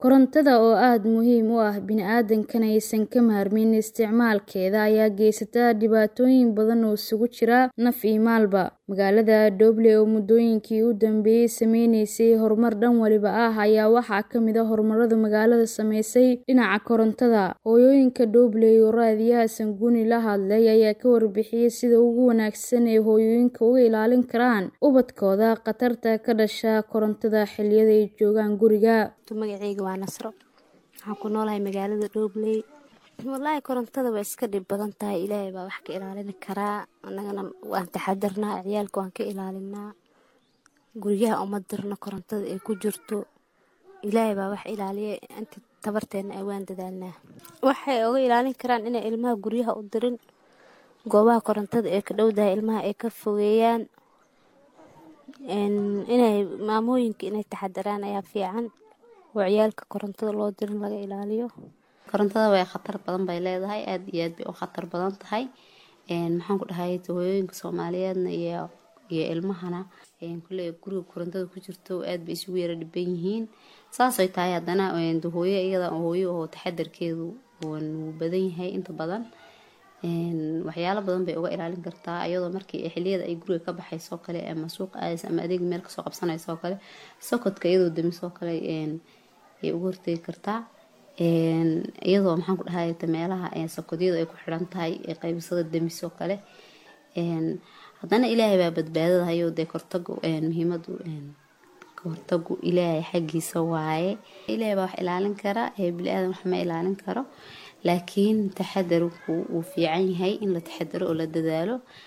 Korontada oo aad muhiim u ah bini'aadamkana aysan ka maarmin isticmaalkeeda ayaa geysata dhibaatooyin badan oo isugu jira naf iyo maalba. Magaalada Doble oo muddooyinkii u dambeeyay sameynaysay horumar dhan waliba ah ayaa waxaa ka mid ah horumarada magaalada saameysay dhinaca korontada. Hooyooyinka Doble oo raadiyaha Sanguni la hadlay ayaa ka warbixiyay sida ugu wanaagsan ee hooyooyinka uga ilaalin karaan ubadkooda khatarta ka dhasha korontada xilliyada ay joogaan guriga. Magacayga waa Nasro. Waxaan ku noolahay magaalada Doble. Wallaahi korontada waa iska dhib badan tahay. Ilaahay baa wax ka ilaalin karaa. Annagana waan taxadarnaa, ciyaalka waan ka ilaalinaa. Guryaha uma dirno korontada ay ku jirto. Ilaahay baa wax ilaaliya inta tabarteena ay waan dadaalnaa. Waxay uga ilaalin karaan inay ilmaha guryaha u dirin. Goobaha korontada ee ka dhowdahay ilmaha ay ka fogeeyaan. Inay maamooyinka inay taxadaraan ayaa fiican. oo ciyaalka korontada loo dirin laga ilaaliyo. Korontada way khatar badan bay leedahay aad iyo aad bay u khatar badan tahay. Maxaan ku dhahay hooyooyinka Soomaaliyeedna iyo iyo ilmahana kulley guriga korontada ku jirto aad bay isugu yara dhiban yihiin. Saas ay tahay haddana hooyo iyada hooyo oo taxadarkeedu wuu badan yahay inta badan. Waxyaalo badan bay uga ilaalin kartaa iyadoo markii xilliyada ay guriga ka baxayso kale ama suuq aadayso ama adeeg meel kasoo qabsanayso kale sokodka iyadoo damiso kale ay uga hortagi kartaa. Iyadoo maxaan ku dhahay meelaha sokodyada ay ku xiran tahay qaybisada damiso kale. Haddana Ilaahay baa badbaadada hayo dee hortagu muhiimadu hortagu Ilaahay xaggiisa waaye. Ilaahay baa wax ilaalin kara bini'aadam wax ma ilaalin karo. Laakiin taxadarku wuu fiican yahay in la taxadaro oo la dadaalo.